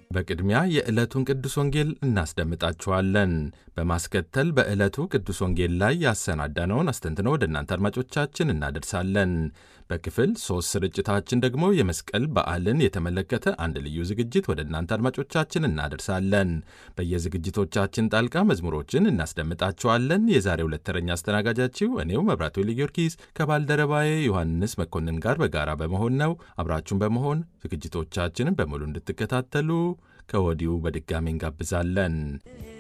በቅድሚያ የዕለቱን ቅዱስ ወንጌል እናስደምጣችኋለን። በማስከተል በዕለቱ ቅዱስ ወንጌል ላይ ያሰናዳነውን አስተንትኖ ወደ እናንተ አድማጮቻችን እናደርሳለን። በክፍል ሦስት ስርጭታችን ደግሞ የመስቀል በዓልን የተመለከተ አንድ ልዩ ዝግጅት ወደ እናንተ አድማጮቻችን እናደርሳለን። በየዝግጅቶቻችን ጣልቃ መዝሙሮችን እናስደምጣችኋለን። የዛሬ ሁለት ተረኛ አስተናጋጃችሁ እኔው መብራቱ ጊዮርጊስ ከባልደረባዬ ዮሐንስ መኮንን ጋር በጋራ በመሆን ነው። አብራችሁን በመሆን ዝግጅቶቻችንን በሙሉ እንድትከታተሉ ከወዲሁ በድጋሚ እንጋብዛለን።